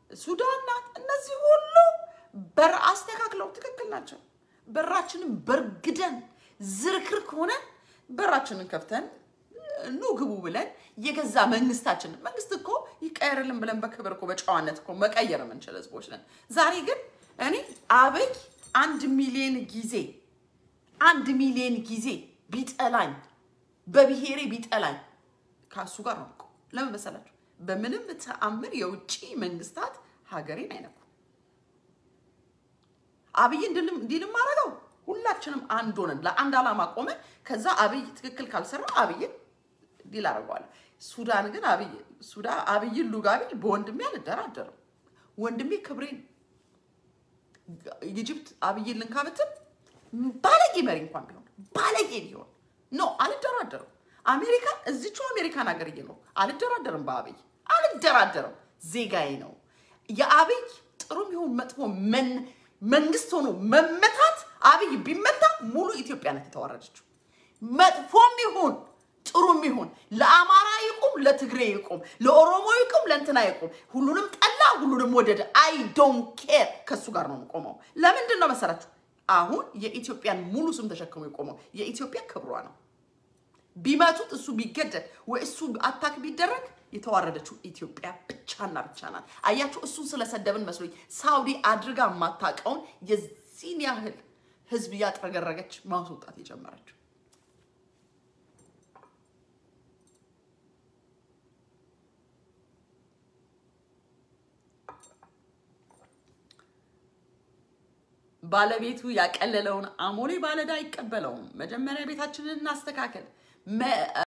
ሱዳን ናት። እነዚህ ሁሉ በር አስተካክለው ትክክል ናቸው። በራችንን በርግደን ዝርክርክ ሆነን በራችንን ከፍተን ኑ ግቡ ብለን የገዛ መንግስታችንን መንግስት እኮ ይቀየርልን ብለን በክብር እኮ በጨዋነት እኮ መቀየር የምንችል ህዝቦች ነን። ዛሬ ግን እኔ አብይ አንድ ሚሊዮን ጊዜ አንድ ሚሊዮን ጊዜ ቢጠላኝ በብሔሬ ቢጠላኝ ከሱ ጋር ነው። ለምን መሰላችሁ? በምንም ተአምር የውጭ መንግስታት ሀገሬን አይነኩም። አብይ እንዲልም ማድረገው ሁላችንም አንድ ሆነን ለአንድ ዓላማ ቆመን ከዛ አብይ ትክክል ካልሰራ አብይን ዲል አደርገዋለሁ። ሱዳን ግን አብይ ሱዳን አብይን ሉጋ ቢል በወንድሜ አልደራደርም። ወንድሜ ክብሬን ኢጅፕት አብይን ልንካ ብትል ባለጌ መሪ እንኳን ቢሆን ባለጌ ቢሆን ኖ አልደራደርም። አሜሪካ እዚቹ አሜሪካን ሀገር እየኖርኩ አልደራደርም። በአብይ አልደራደርም። ዜጋዬ ነው። የአብይ ጥሩም ይሁን መጥፎ መን መንግስት ሆኖ መመታት አብይ ቢመታ ሙሉ ኢትዮጵያ ናት የተዋረደችው። መጥፎም ይሁን ጥሩም ይሁን ለአማራ ይቁም፣ ለትግሬ ይቁም፣ ለኦሮሞ ይቁም፣ ለእንትና ይቁም፣ ሁሉንም ጠላ፣ ሁሉንም ወደደ። አይ ዶንት ኬር ከእሱ ጋር ነው የምቆመው። ለምንድን ነው መሰላችሁ? አሁን የኢትዮጵያን ሙሉ ስም ተሸክሞ የቆመው የኢትዮጵያ ክብሯ ነው። ቢመቱት እሱ ቢገደል ወይ እሱ አታክ ቢደረግ የተዋረደችው ኢትዮጵያ ብቻና ብቻ ናት። አያችሁ፣ እሱን ስለሰደብን መስሎኝ ሳውዲ አድርጋ የማታውቀውን የዚህን ያህል ህዝብ እያጥረገረገች ማስወጣት የጀመረችው ባለቤቱ ያቀለለውን አሞሌ ባለዕዳ አይቀበለውም። መጀመሪያ ቤታችንን እናስተካከል።